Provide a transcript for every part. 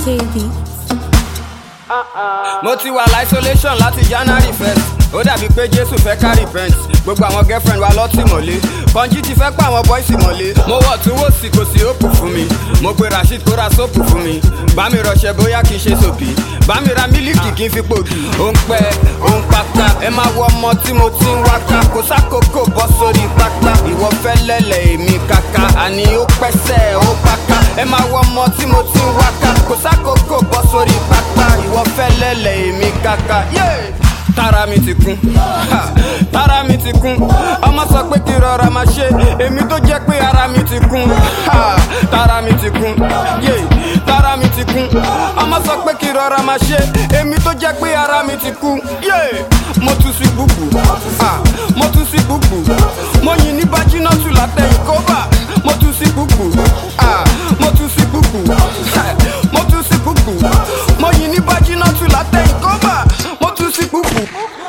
KB. mo ti wà isolation láti january first ó dàbí pé jésù fẹ́ ká repent gbogbo àwọn girlfriend wa lọ́tìmọ́lé kọ́njí ti fẹ́ pa àwọn boys mọ́lé mo wọ̀ tún wò sí kò sí òpù fún mi mo pe rasheed kó ra sóòpù fún mi bá mi rọṣẹ bóyá kì í ṣe sòbí bá mi ra mílíkì kì í fi pògì ó ń pẹ́ ó ń pátá ẹ máa wọ ọmọ tí mo ti ń wáká kò sákòókò bọ́ sórí pápá ìwọ fẹ́ lẹ́lẹ̀ èmi kàkà àní ó pẹ́sẹ̀ ó páká ẹ máa wọ ọmọ tí mo ti ń wáká kò sákòókò bọ́ sórí pápá ìwọ fẹ́ lẹ́lẹ̀ èmi kàkà. Yeah! tára mi ti kún ha, tára mi ti kún ọmọ sọ pé kí rọra máa ṣe èmi tó jẹ́ pé ara mi ti kún ha, tára mi ti kún yé tára mi ti kún ọmọ sọ pé kí rọra máa ṣe èmi tó jẹ́ pé ara mi ti kún yé mo tún sí búbù ha, mo tún sí búbù mo yìn ní bájínátù látẹ̀yìn kóbà mo tún sí búbù ha, mo tún sí búbù ha, mo tún sí búbù mo yìn ní bájínátù látẹ̀yìn kóbà mo tún sí búbù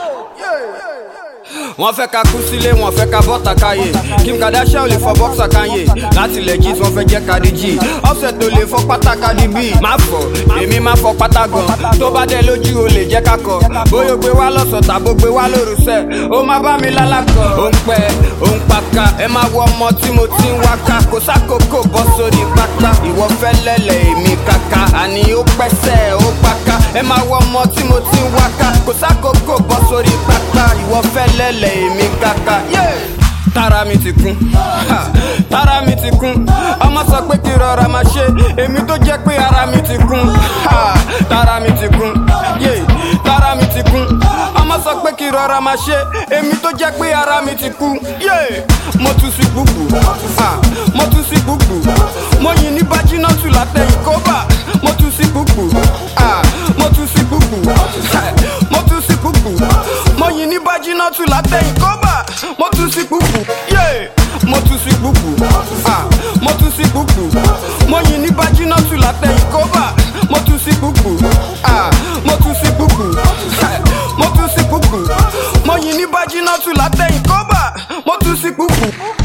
wọ́n fẹ́ ka kú sílé wọ́n fẹ́ ka bọ́ta káyé kim kardashian ò lè fọ bọ́ksà káyé láti legit wọ́n fẹ́ jẹ́ kadi g offset ò lè fọ pátá kadi b má fọ èmi má fọ pátá gan tó bá dẹ lójú o lè jẹ́ kakọ bóyá o gbé wá lọ́sọ̀ tàbó gbé wá lóru sẹ́ ó má bá mi lálàkọ ó ń pẹ́ ó ń paka ẹ má wọ ọmọ tí mo ti ń wáká kò sákòókò bọ́ sórí pátá ìwọ fẹ́ lẹ́lẹ̀ èmi kàkà àní ó pẹ́sẹ̀ ó paka ẹ má wọ ọmọ tí mo ti ń wáká kò sákòókò bọ́ sórí pátá ìwọ fẹ́ lẹ́lẹ̀ èmi kàkà. Yeah! tára mi ti kún ha, tára mi ti kún ọmọ sọ pé kí rọra máa ṣe èmi tó jẹ́ pé ara mi ti kún ha, tára mi ti kún yé tára mi ti kún ọmọ sọ pé kí rọra máa ṣe èmi tó jẹ́ pé ara mi ti kún yé mo tún sí búbù ha, mo tún sí búbù mo yìn ní bájínátù látẹ̀yìn kóbà mo tún sí búbù ha, mo tún sí búbù ha, mo tún sí búbù mo yìn ní bájínátù látẹ̀yìn kóbà mo tún sí búbù yé mo tún sí búbù ah mo tún sí búbù mo yìn ní bájínátù látẹ̀yìn kóbà mo tún sí búbù ah mo tún sí búbù ah, mo tún sí búbù mo yìn ní bájínátù látẹ̀yìn kóbà mo tún sí búbù.